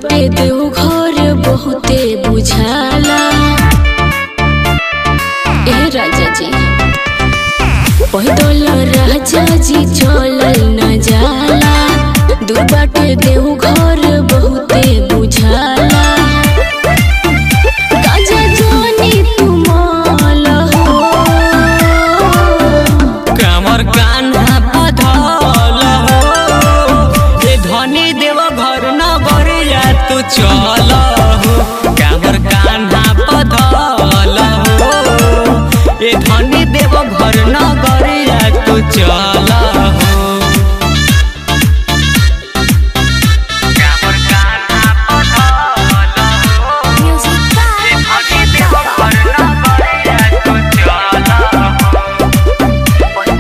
बाटे देव घर बहुते बुझाला ए राजा जी पैदल राजा जी चलल न जाला दूर बाटे देव घर बहुते बुझाला राजा जानी तुमाल हो कमर कान्हा पधल हो ए धनी देव घर न गरिया तू चल हो कमर कान्हा पधल हो ए धनी देव घर न गरिया तू चल हो कमर कान्हा पधल हो म्यूजिक ए धनी देव घर न गरिया तू चल हो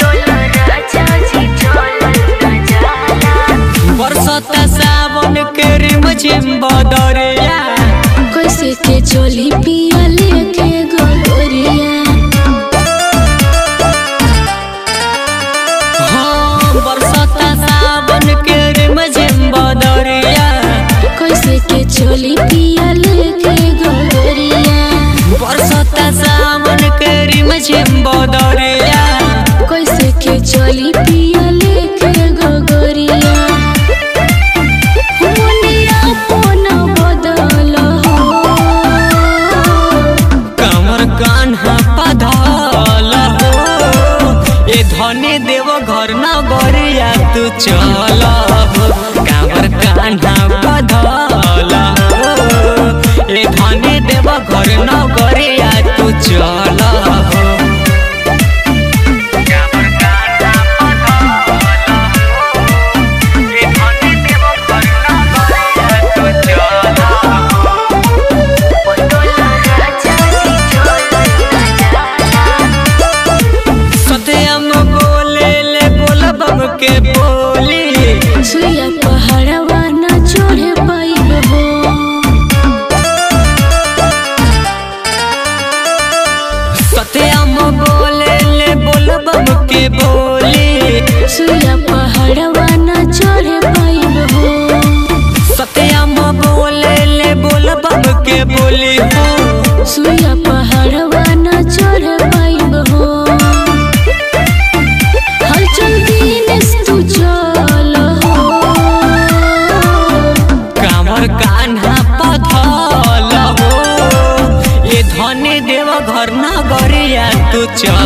बरसता सावन के रिमझिम बदरिया कैसे के चली पिया लेके गोरिया हाँ बरसता सावन के रिमझिम बदरिया कैसे के चली पिया लेके गोरिया बरसता सावन के रिमझिम बदरिया कैसे के चली पिया लेके गोरिया मुनिया पोन बदल हो कमर कान्हा पधल हो ए धनी देव घर न गरिया तू चल हो कमर कान्हा पधल हो ए धनी देव घर न गरिया तू चल हो कमर कान्हा पधल हो ए धनी देव घर न गरिया तू चल हो सत्यम बोले ले बोल बम के बोली सुइया पहाड़वा न चढ़े पाइब हो सत्यम बोले ले बोल बम के बोली सुइया पहाड़वा न चढ़े पाइब हो सत्यम बोले ले बोल बम के बोली हो सुइया पहाड़वा न चढ़ पाइब हो हलचल दिन तू चल हो कामर कान्हा पथल हो ये धनी देव घर न गरिया तू चल